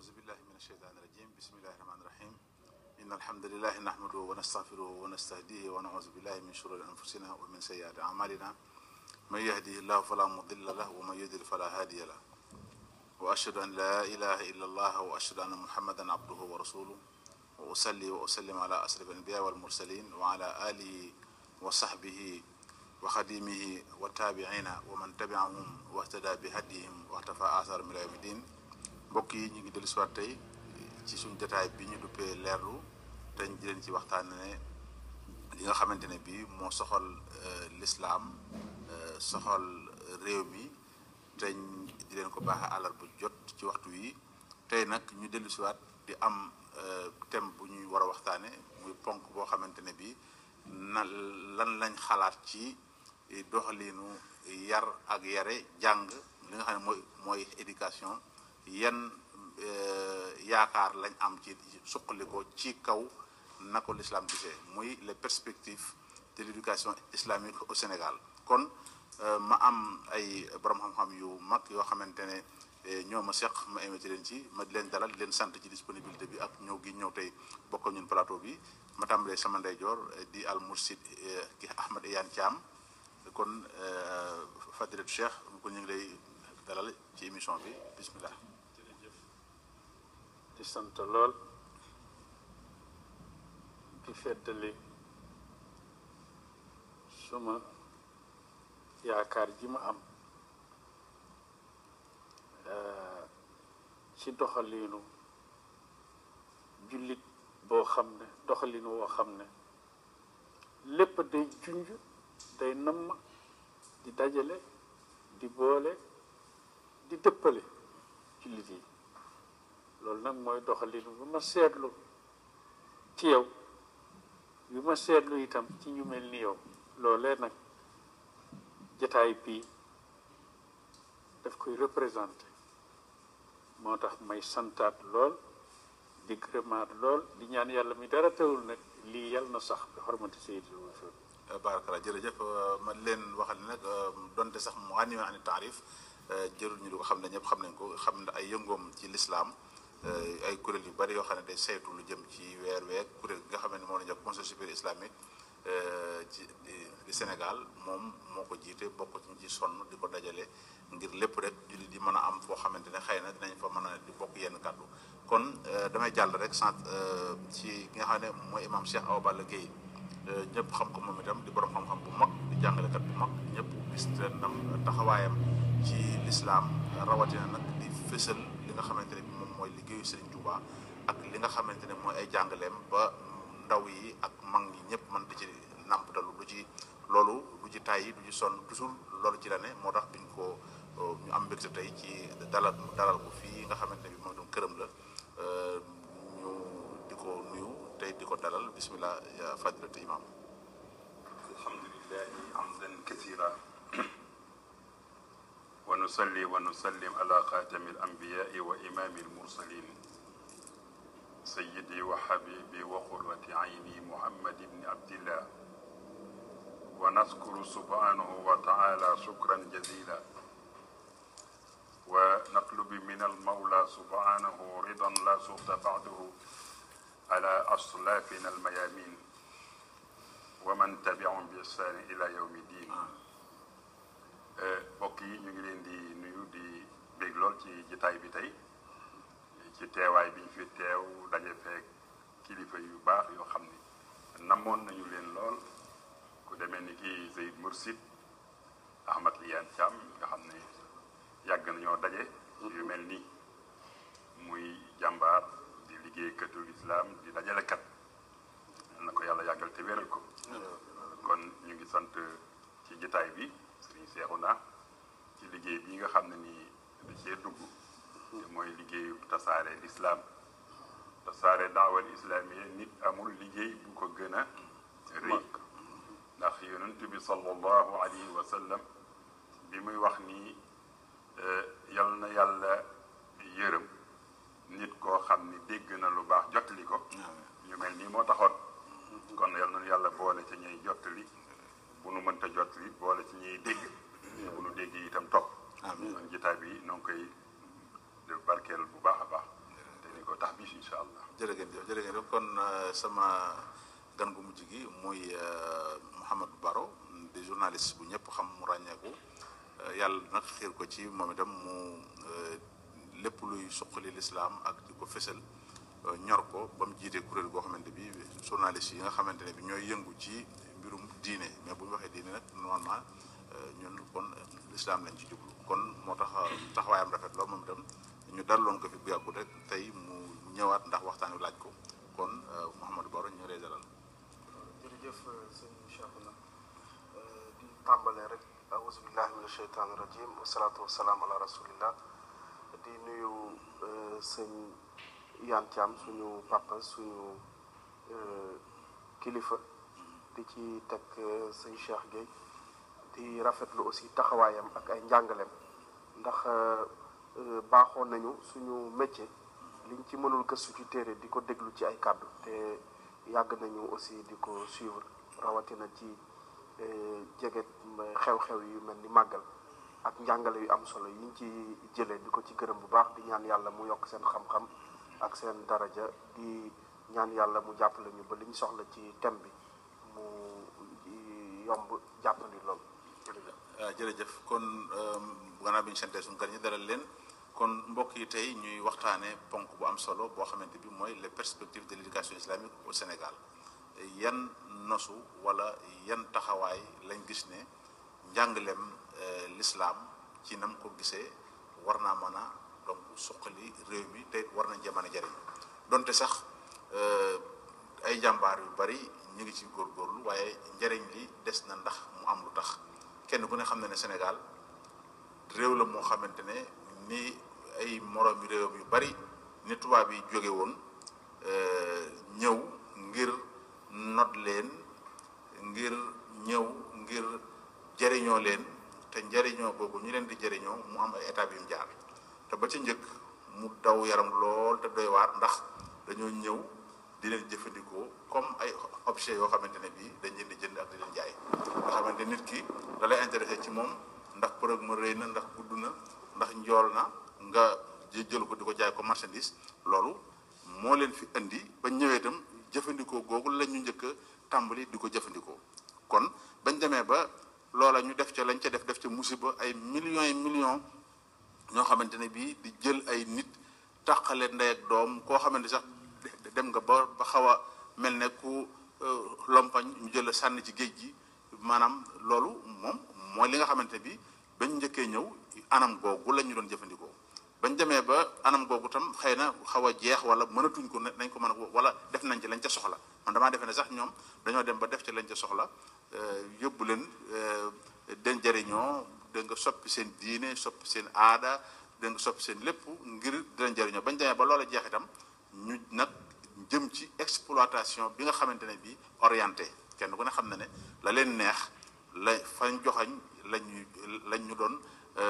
أعوذ بالله من الشيطان الرجيم بسم الله الرحمن الرحيم إن الحمد لله نحمده ونستغفره ونستهديه ونعوذ بالله من شرور أنفسنا ومن سيئات أعمالنا من يهده الله فلا مضل له ومن يضلل فلا هادي له وأشهد أن لا إله إلا الله وأشهد أن محمدا عبده ورسوله وأصلي وأسلم على أشرف الأنبياء والمرسلين وعلى آله وصحبه وخديمه والتابعين ومن تبعهم واهتدى بهديهم واختفى آثارهم إلى يوم الدين mbokk yi ñu ngi dellu siwaat tey ci suñ jotaay bi ñu duppee leerlu te ñu leen ci waxtaan ne li nga xamante ne bii moo soxal lislaam soxal réew mi te di leen ko baaxee àllar bu jot ci waxtu wi tey nag ñu dellu siwaat di am thème bu ñuy war a waxtaane muy ponk boo xamante ne bii na lan lañ xalaat ci doxaliinu yar ak yare jàng li nga xam ne mooy mooy éducation yan yaakaar lañ am ci suqali ko ci kaw na ko l'islam gisee muy les perspectives de l'éducation islamique au Sénégal kon ma am ay borom xam-xam yu mag yoo xamante ne ñoo ma seq ma invité leen ci ma di leen dalal di leen sant ci disponibilité bi ak ñëw gi ñëw tey bokk ñun plateau bi ma tàmbalee sama ndeyjoor di al mursid ki Ahmed Iyane Thiam kon fadilat Cheikh kon ñu ngi lay dalal ci émission bi bismillah di sant lool di feddali suma yaakaar ji ma am ci doxaliinu jullit boo xam ne doxaliinu woo xam ne lépp day junj day namm di dajale di boole di dëppale jullit yi loolu nag mooy doxalin bu ma seetlu ci yow bi ma seetlu itam ci ñu mel ni yow loolee nag jataay bii daf koy représenté moo tax may santaat lool di gërëmaat lool di ñaan yàlla mi dara teewul nag lii yàlla na sax bi xormati sayyidil wujuud baarakalla jërëjëf ma leen waxal ne nag donte sax mu animé ani taarif jërul ñu di ko xam ne ñëpp xam nañ ko xam ne ay yëngoom ci lislaam ay kuréel yu bari yoo xam ne day saytu lu jëm ci weer week kuréel gi nga xam ne moo la jox conseil supérieur islamique ci di Sénégal moom moo ko jiite bokk ci ci sonn di ko dajale ngir lépp rek jullit di mën a am foo xamante ne xëy na dinañ fa mën a di bokk yenn kàddu kon damay jàll rek sant ci ki nga xam ne mooy imam Cheikh Awa Balla Gueye ñëpp xam ko moom itam di borom xam-xam bu mag di jàngalekat bu mag ñëpp gis nam taxawaayam ci lislaam rawatina nag di fësal li nga xamante ne bi moom mooy liggéeyu Serigne Touba ak li nga xamante ne mooy ay jàngaleem ba ndaw yi ak mag ñi ñëpp mën di ci nàmptalu du ci loolu du ci tàyyi du ci sonn toujours loolu ci la ne moo tax biñ ko ñu am mbégte tey ci dalal dalal ko fii nga xamante ne bi moom itam këram la ñu di ko nuyu tey di ko dalal bismillah ya fadilatu imam alhamdulillahi hamdan kathira wa nusalli wa nusallim ala xaatami alambiyaai wa imaami almursalin sayidi wa habibi wa qurrati ayni muhammad ibni abdillah wa naskuru subhanahu wa taala shukran jazila wa natlubi min almawla subhanahu ridan la suxta ba'dahu ala aslafina almayamin wa man tabiahum bi ihsani ila yawmi din mbokk yi ñu ngi leen di nuyu di bég lool ci jitaay bi tey ci teewaay bi ñu fi teew daje feek kilifa yu baax yoo xam ni namoon nañu leen lool ku demee ni ki Zeyd Mursid Ahmad Iyane Thiam nga xam ne yàgg nañoo daje yu mel nii muy jàmbaar di liggéeykatu lislaam di dajalekat na ko yàlla yàggal te wéral ko kon ñu ngi sant ci jitaay bi sëriñ Seexuna ci liggéey bi nga xam ne nii da cee dugg te mooy liggéeyu tasaare lislaam tasaare daawal islaamiya nit amul liggéey bu ko gën a rëy ndax yonent bi sallallahu alayhi wa sallam bi muy wax nii yal na yàlla yërëm nit koo xam ni dégg na lu baax jottali ko ñu mel nii moo taxoon kon yal na yàlla boole ci ñuy jottali bu nu mënta jottali boole ci ñuy dégg te bu nu dégg itam topp kon jitaay bi noo ngi koy barkeel bu baax a baax jërë ngeen kon sama gan gu mujj gi muy Mouhamadou Baro di journaliste bu ñëpp xam mu ràññeeku yàlla nag xiir ko ci moom itam mu lépp luy suqali lislaam ak di ko fësal ñor ko ba mu jiite kuréel goo xamante bi journaliste yi nga xamante ne bi ñooy yëngu ci mbirum diine mais bu ñu waxee diine nag normalement ñun kon lislaam lañ ci jublu kon moo tax taxawaayam rafet loolu moom itam ñu daloon ko fi bu yàggut rek tey mu ñëwaat ndax waxtaan wi laaj ko kon Mouhamadou Baro ñu lay dalal jërëjëf sëñ Cheikhouna di tàmbalee rek auzu billahi min asheytaani rajim wasalaatu wasalaam ala rasulillah di nuyu sëñ Yane Thiam suñu papa suñu kilifa di ci teg sëñ Cheikh Gueye di rafetlu aussi taxawaayam ak ay njàngaleem ndax baaxoon nañu suñu métier liñ ci mënul gëstu ci téere di ko déglu ci ay kàddu te yàgg nañu aussi di ko suivre rawatina ci jege xew-xew yu mel ni màggal ak njàngale yu am solo yiñ ci jëlee di ko ci gërëm bu baax di ñaan yàlla mu yokk seen xam-xam ak seen daraja di ñaan yàlla mu jàppale ñu ba li ñu soxla ci thème bi mu yomb jàppandi lool jërëjëf jërëjëf kon gannaaw bi ñu santee suñu gan ñi dalal leen kon mbokk yi tey ñuy waxtaanee ponk bu am solo boo xamante bi mooy les perspectives de l'éducation islamique au Sénégal yan nosu wala yan taxawaay lañ gis ne njàngaleem l'islam ci nam ko gisee war naa mën a donc suqali réew mi te war nañ jamono jariñ donte sax ay jàmbaar yu bari ñu ngi ci góorgóorlu waaye njariñ li des na ndax mu am lu tax kenn ku ne xam na ne Sénégal réew la moo xamante ne ni ay moroomi réewam yu bari ni tubaab yi jóge woon ñëw ngir not leen ngir ñëw ngir jëriñoo leen te njëriñoo boobu ñu leen di jëriñoo mu am ay étapes yu mu jaar te ba ca njëkk mu daw yaram lool te doy waar ndax dañoo ñëw di leen jëfandikoo comme ay objet yoo xamante ne bii dañ leen di jënd ak di leen jaay nga xamante nit ki da lay intéressé ci moom ndax përëg ma rëy na ndax gudd na ndax njool na nga jël ko di ko jaay ko marchandise loolu moo leen fi indi ba ñëwee itam jëfandikoo googu la ñu njëkk a tàmbali di ko jëfandikoo kon bañ demee ba loola ñu def ca lañ ca def def ca musiba ay millions et millions ñoo xamante ne bii di jël ay nit tàqale ndey ak doom koo xamante sax dem nga ba ba xaw a mel ne ku lompañ ñu jël a sànni ci géej gi maanaam loolu moom mooy li nga xamante bi bañ njëkkee ñëw anam googu la ñu doon jëfandikoo bañ demee ba anam googu tam xëy na xaw a jeex wala mënatuñ ko nañ ko mën a wala def nañ ci lañ ca soxla man damaa defe ne sax ñoom dañoo dem ba def ci lañ ca soxla yóbbu leen den jëriñoo da nga soppi seen diine soppi seen aada da nga soppi seen lépp ngir di leen jëriñoo bañ demee ba loola jeex itam ñu nag jëm ci exploitation bi nga xamante ne bii orienté kenn ku ne xam na ne la leen neex la fañ joxañ lañu lañ ñu doon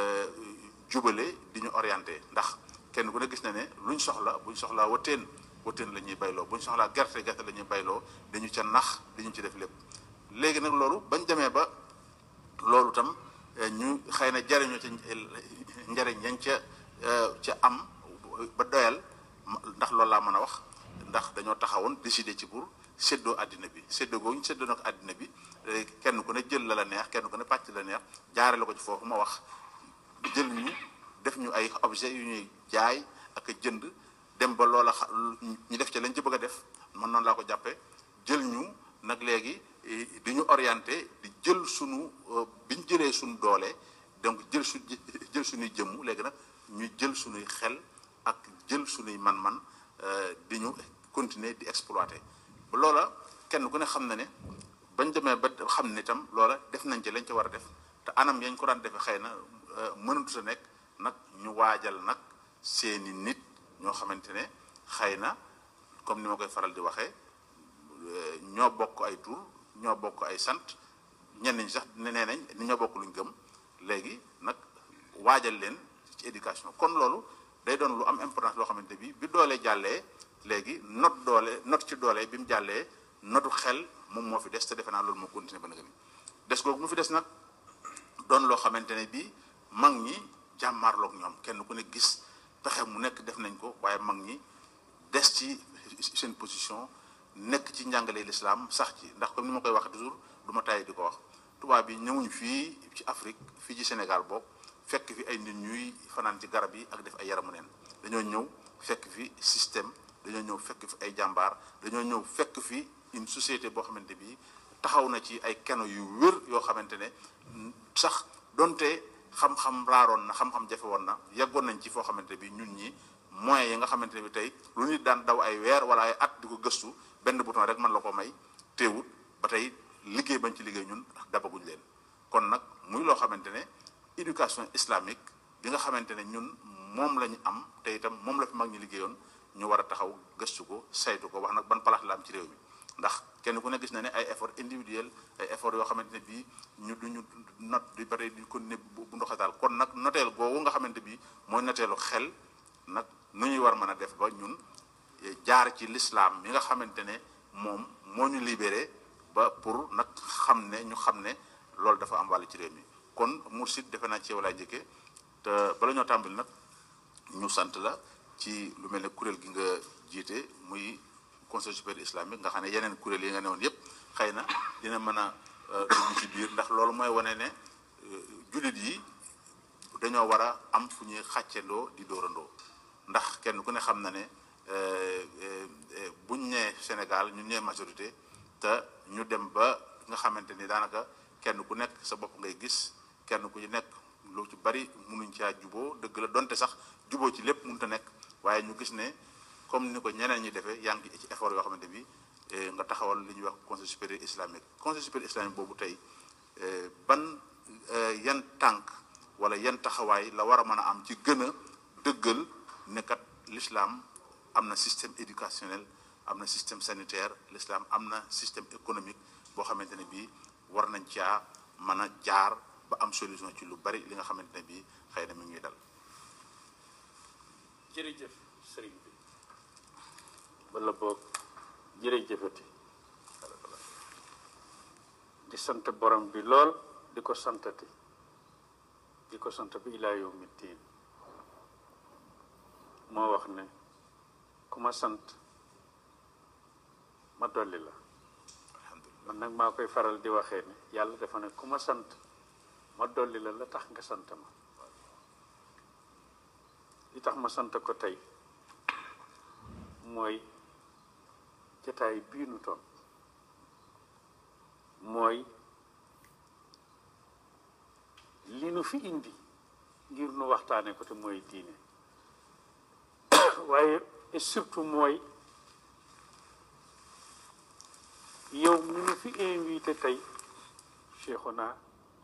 jubale di ñu orienté ndax kenn ku ne gis na ne luñ soxla buñ soxlaa wateen wateen la ñuy bayloo buñ soxlaa gerte gerte la ñuy bayloo dañu ca nax dañu ci def lépp léegi nag loolu bañ demee ba loolu tam ñu xëy na jariñoo ca njariñ yañ ca ca am ba doyal ndax loolu laa mën a wax ndax dañoo taxawoon décider ci pour séddoo àddina bi séddoo googu ñu séddoo nag àddina bi kenn ku ne jël la la neex kenn ku ne pàcc la neex jaare la ko ci foofu ma wax jël ñu def ñu ay objet yu ñuy jaay ak a jënd dem ba loola ñu def ci lañ ci bëgg a def man noonu laa ko jàppee jël ñu nag léegi di ñu orienté di jël sunu bi ñu jëlee suñu doole donc jël su jël suñuy jëmm léegi nag ñu jël suñuy xel ak jël suñuy man-man di ñu continuer di exploiter ba loola kenn ku ne xam na ne bañ demee ba xam ne itam loola def nañ ci lañ ci war a def te anam yañ ko daan defee xëy na mënatu sa nekk nag ñu waajal nag seeni nit ñoo xamante ne xëy na comme ni ma koy faral di waxee ñoo bokk ay tur ñoo bokk ay sant ñenn ñi sax nee nañ ni ñoo bokk luñ gëm léegi nag waajal leen ci éducation kon loolu day doon lu am importance loo xamante bi bi doole jàllee léegi not doole not ci doole bi mu jàllee notu xel moom moo fi des te defe naa loolu moo continuer ba nga ni des googu mu fi des nag doon loo xamante ne bii mag ñi jàmmaarloog ñoom kenn ku ne gis pexe mu nekk def nañ ko waaye mag ñi des ci seen position nekk ci njàngale lislaam sax ci ndax comme ni ma koy wax toujours du ma tàyyi di ko wax tubaab yi ñëwuñ fii ci Afrique fii ci Sénégal boobu fekk fi ay nit ñuy fanaan ci garab yi ak def ay yaramu neen dañoo ñëw fekk fi système dañoo ñëw fekk fi ay jàmbaar dañoo ñëw fekk fi une société boo xamante bi taxaw na ci ay keno yu wér yoo xamante ne sax donte xam-xam raaroon na xam-xam jafe woon na yeggoon nañ ci foo xamante bi ñun ñi moyens yi nga xamante ne bi tey lu nit daan daw ay weer wala ay at di ko gëstu benn bouton rek mën la ko may teewut ba tey liggéey bañ ci liggéey ñun dabaguñ leen kon nag muy loo xamante ne éducation islamique bi nga xamante ne ñun moom la ñu am te itam moom la fi mag ñi liggéeyoon ñu war a taxaw gëstu ko saytu ko wax nag ban palaas la am ci réew mi ndax kenn ku ne gis na ne ay effort individuel ay effort yoo xamante ne bii ñu duñu not di bare di ko ne bu ndoxataal kon nag noteel googu nga xamante bi mooy noteelu xel nag nu ñuy war mën a def ba ñun jaar ci lislaam mi nga xamante ne moom moo ñu libéré ba pour nag xam ne ñu xam ne loolu dafa am wàll ci réew mi kon Mourchid defe naa ci yow laay njëkkee te bala ñoo tàmbali nag ñu sant la ci lu mel ne kuréel gi nga jiite muy conseil supérieur islamique nga xam ne yeneen kuréel yi nga newoon yépp xëy na dina mën a dugg ci biir ndax loolu mooy wane ne jullit yi dañoo war a am fu ñuy xàccendoo di dóorandoo ndax kenn ku ne xam na ne buñ nee Sénégal ñu nee majorité te ñu dem ba nga xamante ni daanaka kenn ku nekk sa bopp ngay gis kenn ku ci nekk lu ci bari munuñ caa juboo dëgg la donte sax juboo ci lépp mënut a nekk waaye ñu gis ne comme ni ko ñeneen ñi defee yaa ngi ci effort yoo xamante bi nga taxawal li ñuy wax conseil supérieur islamique conseil supérieur islamique boobu tey ban yan tànk wala yan taxawaay la war a mën a am ci gën a dëggal ne kat l'islam am na système éducationnel am na système sanitaire l'islam am na système économique boo xamante ne bii war nañ caa mën a jaar ba am solution ci lu bari li nga xamante ne bii xëy na mi ngi dal. jërëjëf sëriñ bi wala boog jërëjëfati di sant borom bi lool di ko santati di ko sant bi ilaa yawmi diin moo wax ne ku ma sant ma dolli la man nag maa koy faral di waxee ne yàlla dafa ne ku ma sant ma dolli la la tax nga sant ma li tax ma sant ko tey mooy jataay bii nu toon mooy li nu fi indi ngir nu waxtaane ko te mooy diine waaye et surtout mooy yow mi nu fi invité tey Cheikhuna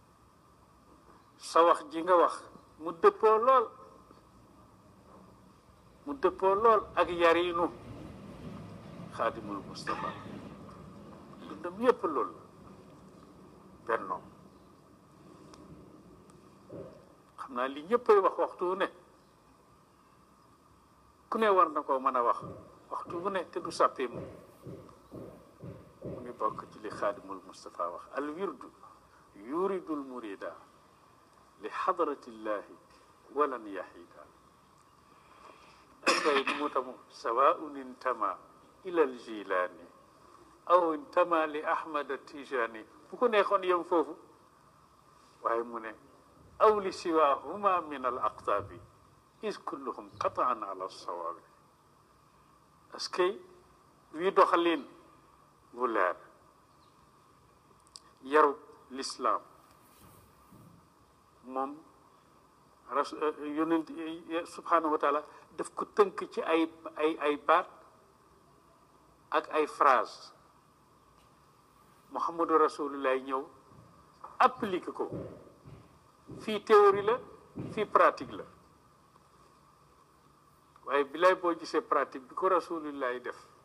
sa wax ji nga wax mu dëppoo lool mu dëppoo lool ak yarinu xaadimul Mustafa dundam yépp loolu bennoo xam naa li ñëppay wax waxtu wu ne ku ne war na koo mën a wax waxtu wu ne te du sàppee mu mu ngi bokk ci li xaadimul Mustafa wax al wirdu yuridul murida li xadratillahi walan yahida akay mu tamu sawaun intama ila al jilani aw intama li ahmad tijani bu ko neexoon yem foofu waaye mu ne aw li siwahuma min al aqtaabi is kulluhum qataan ala sawaabi parce que wii doxalin bu leer yaru lislaam moom ras yonent subhanahu wa taala daf ko tënk ci ay ay ay baat ak ay phrase muhammadu rasulullah ñëw appliqué ko fii théorie la fii pratique la waaye bilaay boo gisee pratique bi ko rasulullah def